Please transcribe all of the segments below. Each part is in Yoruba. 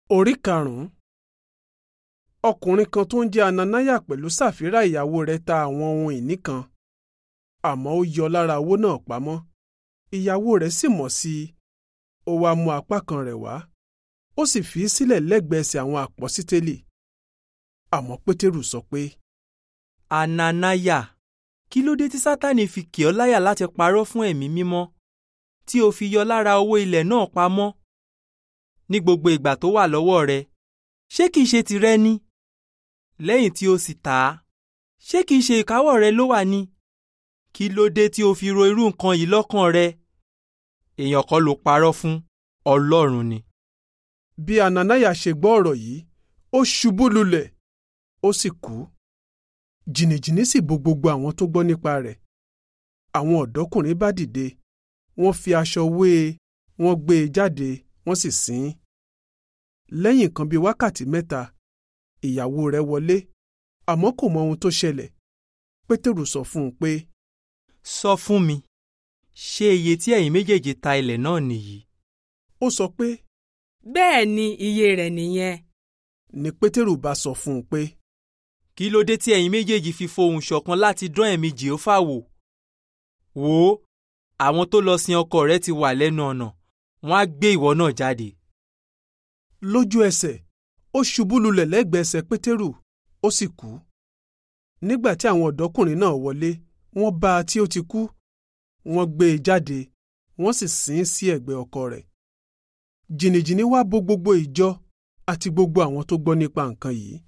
orí karùn-ún ọkùnrin kan tó ń jẹ́ ananaya pẹ̀lú sàfírà ìyàwó rẹ̀ ta àwọn ohun ìní kan àmọ́ ó yọ lára owó náà pamọ́ ìyàwó rẹ̀ sì mọ̀ sí i ó wá mú apá kan rẹ̀ wá ó sì fi í sílẹ̀ lẹ́gbẹ̀ẹ́ ẹsẹ̀ àwọn àpọ́sítélì àmọ́ pétérù sọ pé ananaya kí ló dé tí sátani fi kì ọ́ láyà láti parọ́ fún ẹ̀mí mímọ́ tí o fi yọ lára owó ilẹ̀ náà pamọ́ ní gbogbo ìgbà tó wà lọ́wọ́ rẹ ṣé kìí ṣe tìrẹ ni lẹ́yìn tí o sì tà á ṣé kìí ṣe ìkáwọ́ rẹ ló wà ní kí ló dé tí o fi ro irú nǹkan yìí lọ́kàn rẹ èèyàn kọ́ ló parọ́ fún ọlọ́run ni. bí ananaya ṣe gbọ́ ọ̀rọ̀ yìí ó ṣubú lulẹ̀ ó sì kú jìnnìjìnnì sì bo gbogbo àwọn tó gbọ́ nípa rẹ̀ àwọn ọ̀dọ́kùnrin bá dìde wọ́n fi aṣọ wé e wọ́n gbé e jáde wọ́n sì sin ín lẹ́yìn nǹkan bíi wákàtí mẹ́ta ìyàwó rẹ̀ wọlé àmọ́ kò mọ ohun tó ṣẹlẹ̀ pétérù sọ fún un pé sọ fún mi ṣé iye tí ẹ̀yin méjèèjì ta ilẹ̀ náà nìyí. ó sọ pé bẹ́ẹ̀ ni iye rẹ̀ nìyẹn. ní pétérù bá sọ fún un pé kí ló dé tí ẹ̀yin méjèèjì fi fohùn ṣọ̀kan láti dán ẹ̀mí jèhófà wò. wò ó àwọn tó lọ sin ọkọ rẹ ti wà lẹ́nu ọ̀nà wọ́n á gbé ìwọ náà jáde. lójú ẹsẹ̀ ó ṣubú lulẹ̀ lẹ́gbẹ̀ẹ́ ẹsẹ̀ pétérù ó sì kú nígbà tí àwọn ọ̀dọ́kùnrin náà wọlé wọ́n bá a tí ó ti kú wọ́n gbé e jáde wọ́n sì sin ín sí ẹ̀gbẹ́ ọkọ rẹ̀ jìnnìjìnnì wá bo gbogbo ìjọ àti gbogbo àwọn tó gbọ́ nípa nǹkan yìí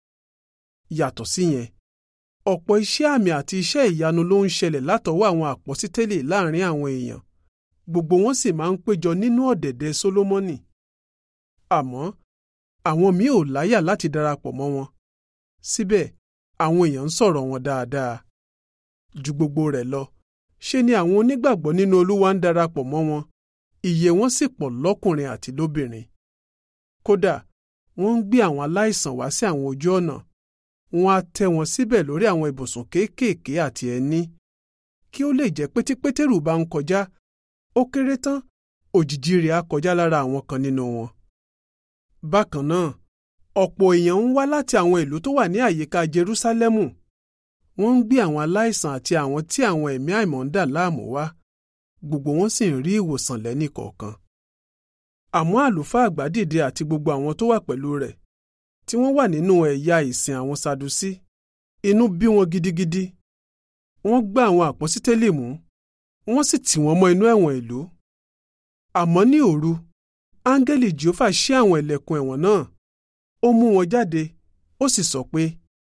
yàtọ̀ síyẹn ọ̀pọ̀ iṣẹ́ àmì àti iṣẹ́ ìyanu ló ń ṣẹlẹ̀ látọwọ́ àwọn àpọ́sítélì láàrin àwọn èèyàn gbogbo wọn sì máa ń péjọ nínú ọ̀dẹ̀dẹ̀ sólómọ́nì àmọ́ àwọn míì ò láyà láti darapọ̀ mọ́ wọn síbẹ̀ àwọn èèyàn ń sọ̀rọ̀ wọn dáadáa ju gbogbo rẹ̀ lọ ṣe ni àwọn onígbàgbọ́ nínú olúwa ń darapọ̀ mọ́ wọn iye wọn sì pọ̀ lọ́kùnrin àti lóbìnrin kódà wọ́n ń gbé àwọn aláìsàn wá sí àwọn ojú ọ̀nà wọ́n á tẹ́ wọn síbẹ̀ lórí àwọn ibùsùn kéékèèké àti ẹní kí ó lè jẹ́ pé tí pétérù bá ń kọjá ó kéré tán òjìji rẹ̀ á kọjá lára àwọn kan nínú wọn. bákan náà ọ̀pọ̀ èèyàn ń wá láti àwọn ìlú tó wà ní àyíká jerúsálẹ́mù wọ́n ń gbé àwọn aláìsàn àti àwọn tí àwọn ẹ̀mí àìmọ́ ń dà láàmú wá gbogbo wọn sì ń rí ìwòsàn lẹ́nì kọ̀ọ̀kan. àmọ́ àlùfáà àgbà dìde àti gbogbo àwọn tó wà pẹ̀lú rẹ̀ tí wọ́n wà nínú ẹ̀yà ìsìn àwọn sadusí inú bí wọn gidigidi wọ́n gbá àwọn àpọ́sítélì mú wọ́n sì tì wọ́n mọ́ inú ẹ̀wọ̀n ìlú. àmọ́ ní òru áńgẹ́lì jehova ṣí àwọn ilẹ̀kùn ẹ̀wọ̀n náà ó mú wọn jáde ó sì sọ pé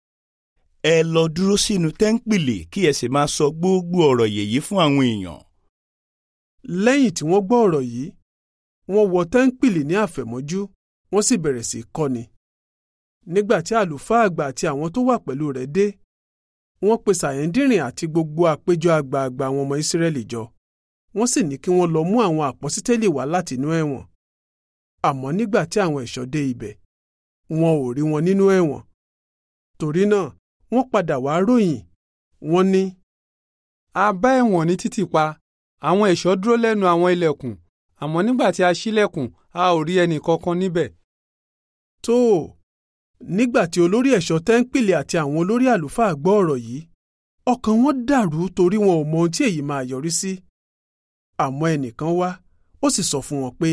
ẹ lọ dúró sínú tẹ́ńpìlì kí ẹ sì máa sọ gbogbo ọ̀rọ̀ yèyí fún àwọn èèyàn. lẹ́yìn tí wọ́n gbọ́ ọ̀rọ̀ yìí wọ́n wọ tẹ́ńpìlì ní àfẹ̀mọ́jú wọ́n sì bẹ̀rẹ̀ sí í kọ́ni. nígbà tí àlùfáà àgbà àti àwọn tó wà pẹ̀lú rẹ̀ dé wọ́n pe sàyẹ́ndìrìn àti gbogbo àpéjọ àgbààgbà àwọn ọmọ ìsírẹ́lì jọ wọ́n sì ní kí wọ́n lọ mú àwọn àpọ́sítélì wá láti inú ẹ̀wọ̀n àmọ́ nígbà tí àwọn ẹ̀ṣọ́ dé ibẹ̀ wọn ò rí wọn nínú ẹ̀wọ̀n torí náà wọ́n padà wá ròyìn wọ́n ní. a bá ẹ̀wọ̀n ní títì pa àwọn ẹ̀ṣọ́ dúró lẹ́nu àwọn ilẹ̀kùn àmọ́ nígbà tí a ṣílẹ̀kùn a ò rí ẹnì kankan níbẹ̀. tó o nígbà tí olórí ẹ̀ṣọ́ tẹ́ńpìlì àti àwọn olórí àlùfáà gbọ́ ọ̀rọ̀ yìí ọkàn wọn dàrú torí wọn ò mọ ohun tí èyí máa yọrí sí. àmọ́ ẹnìkan wá ó sì sọ fún wọn pé.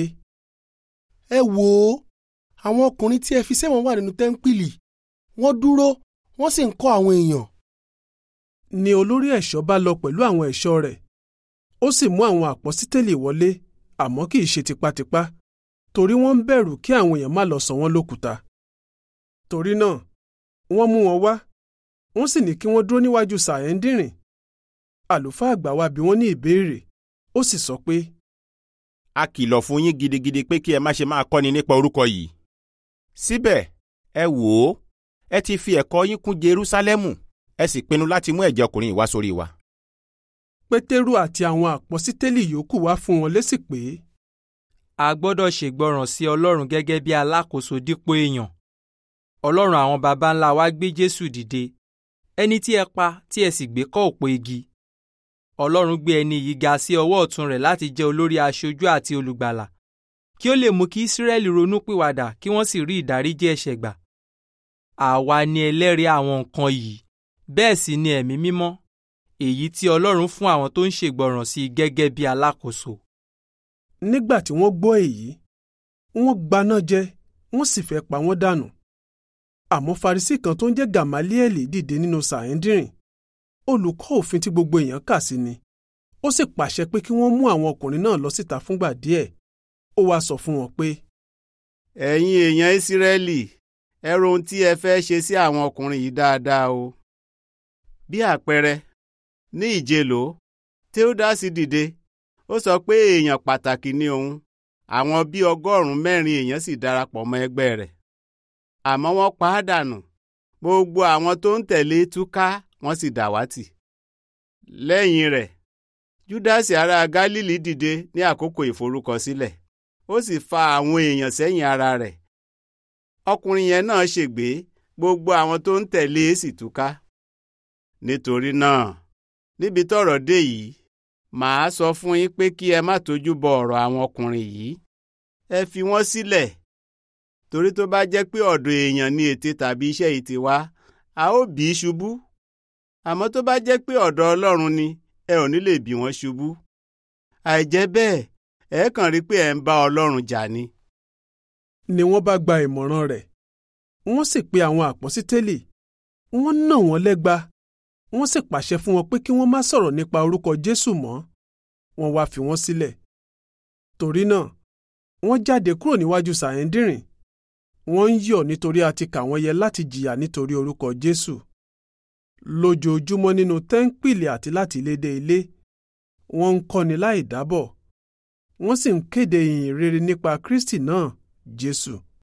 ẹ wò ó àwọn ọkùnrin tí ẹ fi sẹ́wọ̀n wà nínú tẹ́ńpìlì wọ́n dúró wọ́n sì ń kọ́ àwọn èèyàn. ni olórí ẹ̀ṣọ́ bá lọ pẹ̀lú àwọn ẹ̀ṣọ́ rẹ̀ ó sì mú àwọn àpọ́sítélì wọlé àmọ́ kì í ṣe tipátipá torí wọ́n ń bẹ̀rù kí àwọn èèyàn má lọ sọ wọ́n lókùúta. torí náà wọ́n mú wọn wá wọ́n sì ní kí wọ́n dúró níwájú sàyẹ́ndìrìn àlùfáà àgbà wá bi wọ́n ní ìbéèrè ó sì sọ pé. a kìlọ̀ fún yín gidigidi pé kí ẹ má ṣe máa kọ́ni nípa orúkọ yìí. síbẹ̀ ẹ wò ó ẹ ti fi ẹ̀kọ́ yín kún Jerúsálẹ́mù ẹ sì pinnu láti mú ẹ̀jẹ̀ ọkùnrin yìí wá sórí wa. pétérù àti àwọn àpọ́sítélì yòókù wá fún wọn lésì pé. a gbọ́dọ̀ ṣègbọràn sí Ọlọ́run gẹ́gẹ́ bí alákòóso dípò èèyàn. Ọlọ́run àwọn baba ńlá wa gbé Jésù dìde ẹni tí ẹ pa tí ẹ sì gbé kọ́ òpó igi. Ọlọ́run gbé ẹni yìí ga sí ọwọ́ ọ̀tún rẹ̀ láti jẹ́ olórí aṣojú àti olùgbàlà kí ó lè mú kí Ísírẹ́lì ronú pìwàdà kí wọ́n sì rí ìdáríjì ẹ̀ṣẹ̀ gbà. àwa ni ẹlẹ́rìí àwọn nǹkan yìí bẹ́ẹ̀ sì ni ẹ̀mí mímọ́ èyí tí Ọlọ́run fún àwọn tó ń ṣègbọràn sí i gẹ́gẹ́ bí alákòóso. nígbà tí wọ́n gbọ́ èyí wọ́n gbaná jẹ wọ́n sì fẹ́ pa wọ́n dànù. àmọ́ Farisí kan tó ń jẹ́ Gàmálíẹ́lì dìde nínú sàhẹ́ndìrìn olùkọ́ òfin tí gbogbo èèyàn kà sí ni ó sì pàṣẹ pé kí wọ́n mú àwọn ọkùnrin náà lọ síta fúngbà díẹ̀ ó wáá sọ fún wọn pé. ẹ̀yin èèyàn ìsírẹ́lì ẹ ro ohun tí ẹ fẹ́ ṣe sí àwọn ọkùnrin yìí dáadáa o. bí àpẹẹrẹ ní ìjélò Teudas dìde ó sọ pé èèyàn pàtàkì ni òun àwọn bíi ọgọ́rùn-ún mẹ́rin èèyàn sì darapọ̀ mọ́ ẹgbẹ́ rẹ̀ àmọ́ wọ́n pa á dànù gbogbo àwọn tó ń tẹ̀lé túká wọ́n sì dàwátì. lẹ́yìn rẹ̀ júdásì ará gálílì dìde ní àkókò ìforúkọsílẹ̀ ó sì fa àwọn èèyàn sẹ́yìn ara rẹ̀. ọkùnrin yẹn náà ṣègbé gbogbo àwọn tó ń tẹ̀lé e sì túká. nítorí náà níbi tọ́rọ̀ dé yìí màá sọ fún yín pé kí ẹ má tójú bọ ọ̀rọ̀ àwọn ọkùnrin yìí ẹ fi wọ́n sílẹ̀ torí tó bá jẹ́ pé ọ̀dọ̀ èèyàn ni ète tàbí iṣẹ́ yìí ti wá a ó bì í ṣubú àmọ́ tó bá jẹ́ pé ọ̀dọ̀ Ọlọ́run ni ẹ ò ní lè bì wọ́n ṣubú àìjẹ́ bẹ́ẹ̀ ẹ kàn rí pé ẹ ń bá Ọlọ́run jà ni. ni wọ́n bá gba ìmọ̀ràn rẹ̀ wọ́n sì pe àwọn àpọ́sítélì wọ́n nà wọ́n lẹ́gba wọ́n sì pàṣẹ fún wọn pé kí wọ́n má sọ̀rọ̀ nípa orúkọ Jésù mọ́ wọ́n wá fi wọ́n sílẹ̀ torí náà wọ́n jáde kúrò níwájú sàhẹ́ndìrìn wọ́n ń yọ̀ nítorí a ti kà wọ́n yẹ láti jìyà nítorí orúkọ Jésù lójoojúmọ́ nínú tẹ́ńpìlì àti láti ilé dé ilé wọ́n ń kọ́ni láì dábọ̀ wọ́n sì ń kéde ìyìn rere nípa Kristi náà Jésù.